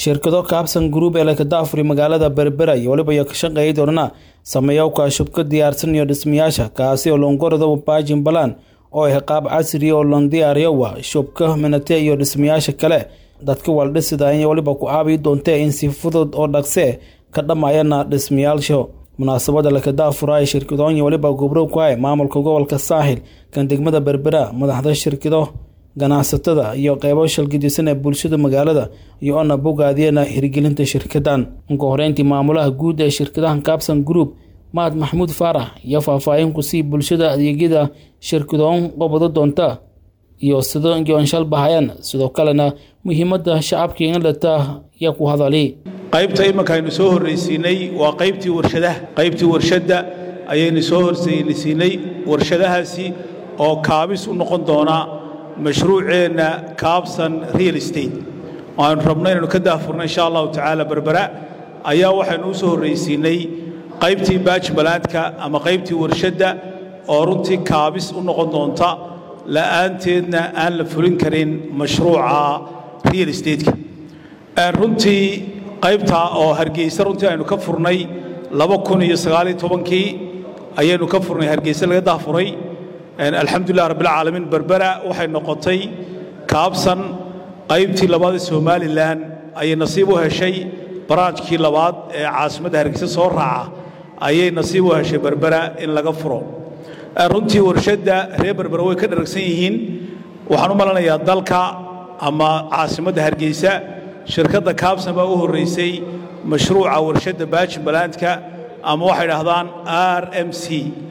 shirkado kaabsan group ee lakadaafuri magaalada berbera iyo waliba ka shaqeeya doonana sameeyowka shubka diyaarsan iyo dhismayaasha kaasi oo loongorado baajin balan oo ah qaab casri oo loon diyaariyowa shubka minate iyo dhismayaasha kale dadka waldhisida in waliba ku caabi doontee in si fudud oo dhaqse ka dhammayana dhismayaasho munaasabada lakadaafura ee shirkadoonya waliba gubrow ku hay maamulka gobolka saaxil kan degmada berbera madaxda shirkado ganacsatada iyo qeybo shalgidisan ee bulshada magaalada iyo ona bogaadiyana hirgelinta shirkadan ugu horeyntii maamulaha guud ee shirkadahan kaabsan group mahad maxamuud faarax iyo faahfaahin ku sii bulshada adeegyada shirkadoon qobado doonta iyo sido yoonshal bahayaan sidoo kalena muhiimada shacabka inlata yaa ku hadali qaybta imanka aynu soo horraysiinay waa qaybtii warshadaha qaybtii warshadda ayaynu soo horraysiinay warshadahaasi oo kaabis u noqon doona mashruuceenna kaabsan real estate aynu rabno inaynu ka daahfurno insha allahu tacaala berbera ayaa waxaynu u soo horraysiinay qaybtii baajbalaadka ama qaybtii warshadda oo runtii kaabis u noqon doonta la'aanteedna aan la fulin karin mashruuca real estate-ka runtii qaybtaa oo hargeysa runtii aynu ka furnay laba kun iyo sagaaliyo tobankii ayaynu ka furnay hargeysa laga dahfuray alxamdulilah rabbilcaalamiin berbera waxay noqotay kaabsan qaybtii labaad ee somalilan ayay nasiib u heshay baraajkii labaad ee caasimadda hargeysa soo raaca ayay nasiib u heshay berbera in laga furo runtii warshadda reer berbera way ka dharagsan yihiin waxaan u malanayaa dalka ama caasimadda hargeysa shirkadda kaabsan baa u horraysay mashruuca warshadda baajimbalandka ama waxay dhahdaan r m c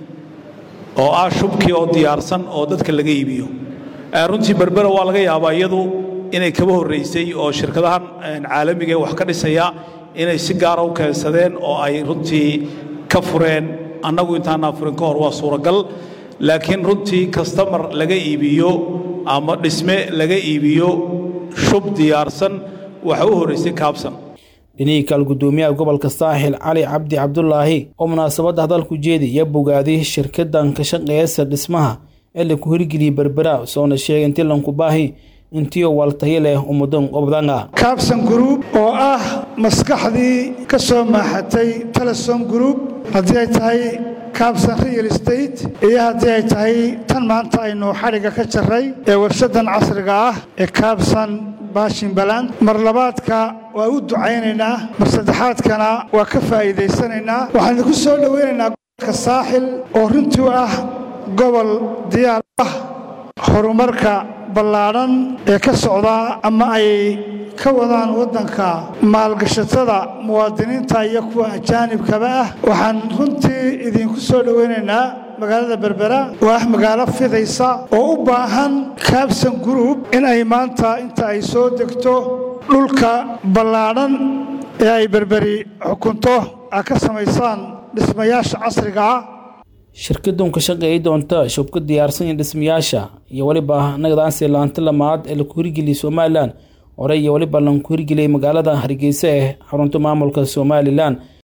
oo ah shubkii oo diyaarsan oo dadka laga iibiyo runtii berbera waa laga yaabaa iyadu inay kaba horraysay oo shirkadahan caalamiga ee wax ka dhisaya inay si gaara u keensadeen oo ay runtii ka fureen annagu intaanaan furin ka hor waa suuragal laakiin runtii kastamar laga iibiyo ama dhisme laga iibiyo shub diyaarsan waxa u horraysay kaabsan dhinihii kaal guddoomiyaha gobolka saaxil cali cabdi cabdulaahi oo munaasabadda hadalku jeedi iyo bogaadiy shirkadan ka shaqeeyasa dhismaha ee laku hirgeliyey berbera soona sheegay intii lanku baahi intiio waltayo leh ummadan qobdanga kaabsan gruub oo ah maskaxdii ka soo maaxatay telesom gruub haddii ay tahay kaabsan real estate iyo haddii ay tahay tan maanta aynu xadhigga ka jarray ee warshaddan casriga ah ee kaabsan baashimbaland mar labaadka waa u ducaynaynaa mar saddexaadkana waa ka faa'iidaysanaynaa waxaan idinku soo dhowaynaynaa gobolka saaxil oo runtii ah gobol diyaar ah horumarka ballaadhan ee ka socdaa ama ay ka wadaan waddanka maalgashatada muwaadiniinta iyo kuwa ajaanibkaba ah waxaan runtii idinku soo dhowaynaynaa magaalada berbera waa ah magaalo fidaysa oo u baahan kaabsan gruub in ay maanta inta ay soo degto dhulka ballaadhan ee ay berberi xukunto a ka samaysaan dhismayaasha casriga ah shirkadan ka shaqeeyi doonta shubka diyaarsan iyo dhismayaasha iyo weliba nagadaansi laanta lamaad ee laku hirgeliyay somalilan hore iyo weliba lanku hirgeliyay magaalada hargeysa ee xarunta maamulka somalilan